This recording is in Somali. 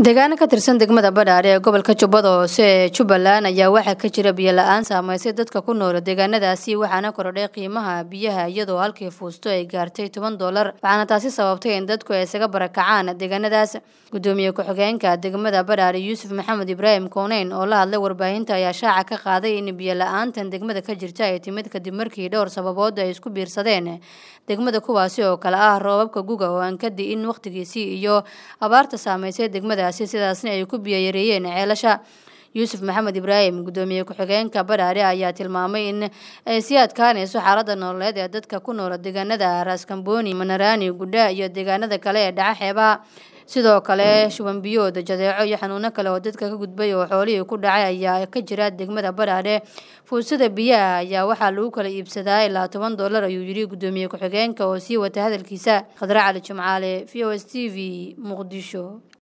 deegaano ka tirsan degmada badhaadhe ee gobolka jubbada hoose ee jubbaland ayaa waxaa ka jira biyo la-aan saameysay dadka ku nool deegaanadaasi waxaana korodhay qiimaha biyaha iyadoo halkii fuusto ay gaartay toban doolar waxaana taasi sababtay in dadku ay isaga barakacaan deegaanadaas gudoomiye ku-xigeenka degmada badhaadhe yuusuf maxamed ibraahim kooneyn oo la hadlay warbaahinta ayaa shaaca ka qaaday in biyo la-aantan degmada ka jirta ay timid kadib markii dhowr sababood ay isku biirsadeen degmada kuwaasi oo kale ah roobabka guga oo aan ka di'in wakhtigiisii iyo abaarta saameysay degmadaasi sidaasna ay ku biyo yareeyeen ceelasha yuusuf maxamed ibraahim gudoomiye ku-xigeenka badhaadhe ayaa tilmaamay in ay sii adkaanayso xaalada nololeed ee dadka ku noola deegaanada raaskambooni manaraani gudha iyo deegaanada kale ee dhaca xeebaha sidoo kale shuban biyood jadeeco iyo xanuuno kale oo dadka ka gudbay oo xoolihii ku dhacay ayaa ka jira degmada badhaadhe fuusada biyaha ayaa waxaa lagu kala iibsadaa ilaa toban doolar ayuu yidhi gudoomiye ku-xigeenka oo sii wata hadalkiisa khadre cali jimcaale v o s t v muqdisho